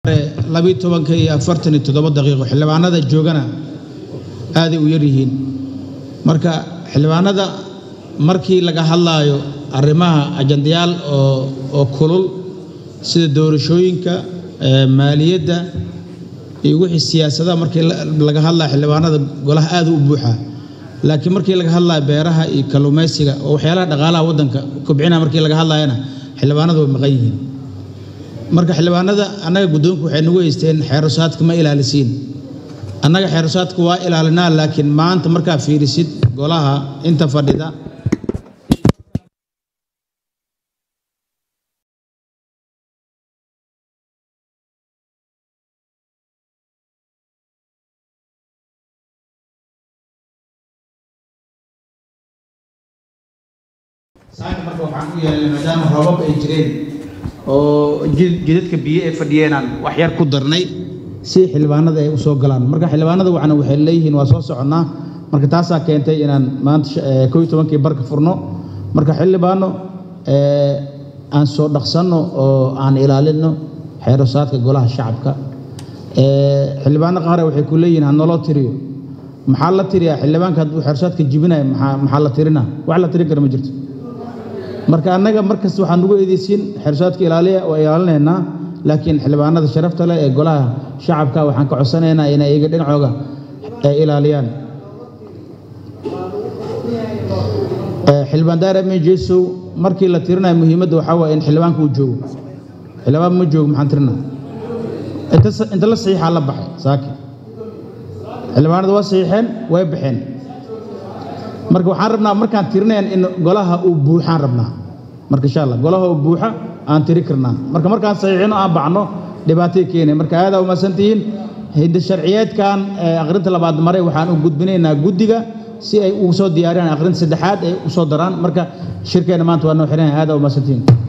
labiiyo tobanka iyo afartan iyo toddoba daqiiqo xildhibaanada joogana aaday u yar yihiin marka xildhibaanada markii laga hadlaayo arrimaha ajandayaal oo oo kulul sida doorashooyinka maaliyadda iyo wixii siyaasadaha markii laga hadlaya xildhibaanada golaha aad u buuxa laakiin markii laga hadlaya beeraha iyo kalluumaysiga oo waxyaalaha dhaqaalaha waddanka kobcina markii laga hadlayana xildhibaanadu way maqan yihiin marka xildhibaanada annaga guddoonku waxay nagu haysteen xeerusaadka ma ilaalisiin annaga xeerusaadka waa ilaalinaa laakiin maanta markaa fiirisid golaha inta fadhida saaka marka waxaan u yeelnay maadaama roobab ay jireen oo jidadka biyo ay fadhiyeenaan wax yar ku darnay si xildhibaanada ay u soo galaan marka xildhibaanada waxna waxay leeyihiin waa soo soconnaa marka taasaa keentay inaan maanta koo iyo tobankii barka furno marka xildhibaano aan soo dhaqsanno oo aan ilaalinno xeerosaadka golaha shacabka xildhibaano qaar waxay ku leeyihiin ha naloo tiriyo maxaa la tiriyaa xildhibaanka hadduu xeerosaadka jibinaya maxaa la tirinaa wax la tirin kara ma jirto marka annaga markasta waxaan ugu eedeysiin xeersaadka ilaaliya waa ilaalinaynaa laakiin xildhibaanada sharafta leh ee golaha shacabka waxaan ka codsanaynaa inay iyaga dhinacooga ay ilaaliyaan xildhibaan daara mejesow markii la tirinayo muhiimadda waxaa waaya in xildhibaanka uu joogo xildhibaan ma joogo maxaan tirinaa inta la saxiixaa la baxay saaki xildhibaanada waa saxiixeen way baxeen marka waxaan rabnaa markaan tirinayn in golaha uu buuxaan rabnaa marka insha allah golaha uu buuxa aan tiri karnaa marka markaan saxiixino aan bacno dhibaatay keenay marka aadaa umadsantihiin hidda sharciyeedkan aqrinta labaad maray waxaan u gudbinaynaa guddiga si ay ugu soo diyaariyaan aqrinta saddexaad ay u soo daraan marka shirkeena maanta waa noo xiranaya aadaa umadsantihiin